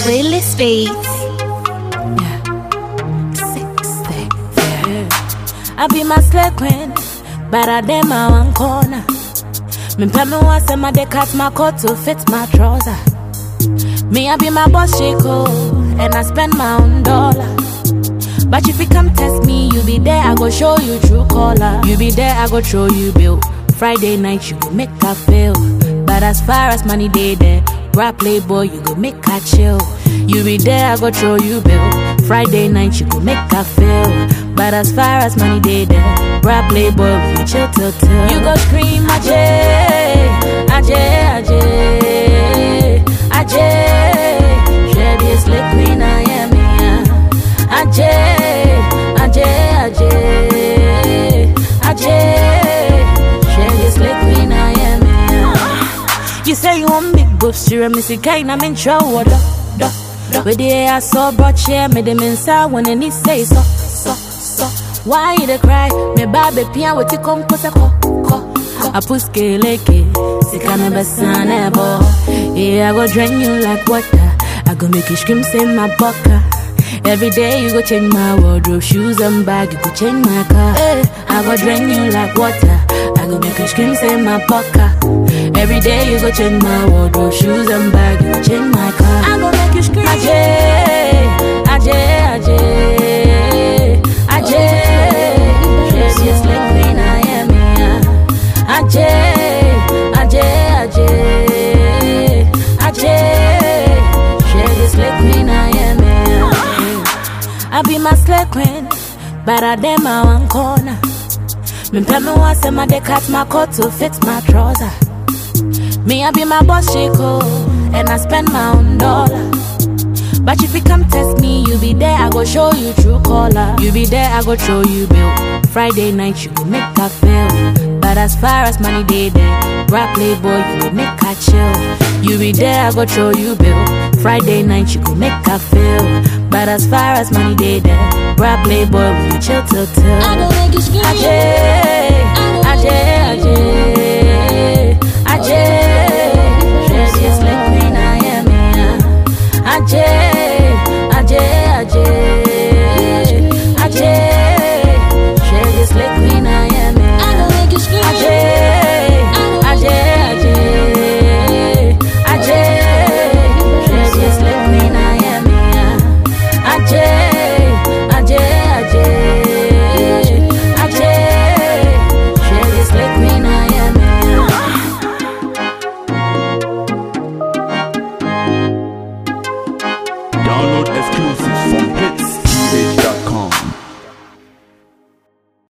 Willie Speeds. Sixty, yeah. I be my slave queen, but I dem my one corner. Me pay me once and my day cut my coat to fit my trouser. Me I be my boss Chico, and I spend my own dollar. But if you come test me, you be there, I go show you true color. You be there, I go show you bill. Friday night, you go make her feel. But as far as money day there, rap playboy, you go make her chill. You be there, I go show you bill. Friday night, you go make her feel. But as far as money day there, rap playboy, we go chill till till. You go scream, Ajay, Ajay, Ajay, Ajay. Share this lick queen, I am here. Ajay, Ajay, Ajay, Ajay. Share this lick queen, I am here. You say you want big boobs, you me see kind I'm in trouble. Da, da, da. With the air so broad, share me them inside when any say so, so, so. Why you dey cry? Me baby pian with the come cause ko, ko. I put leke, sika me besane bo. Yeah, I go drain you like water. I go make you scream, say my bucker. Every day you go change my wardrobe, shoes and bag, you go change my car. Eh, I go drain you like water. I go make you scream, say my bucker. Every day you go change my wardrobe, shoes and bag, you go change my car. I go make you scream. Ajay, Ajay, Ajay, Ajay. Yes, yes, like queen I am here. Ajay, Ajay, Ajay, Ajay. Share this like queen I am here. I be my slave queen, but I dem my one corner. Me pay me once and my day cut my coat to fit my trouser. Me I be my boss Chico, and I spend my own dollar. But if you come test me, you be there, I go show you true color. You be there, I go show you bill. Friday night, you go make her feel. But as far as money day there, rap playboy, you go make her chill. You be there, I go show you bill. Friday night, you go make her feel. But as far as money day there, rap playboy, we go chill till till. I go make you scream. Ajay, Ajay, Ajay, Ajay. Share this like queen I am here. Ajay, Ajay, Ajay, Ajay. Share this like queen I am I here. go make you scream. Ajay, Ajay, Ajay, Ajay. Share this like queen I am here. Ajay, Ajay, Ajay, Ajay. Share this like queen I am here. Download exclusives from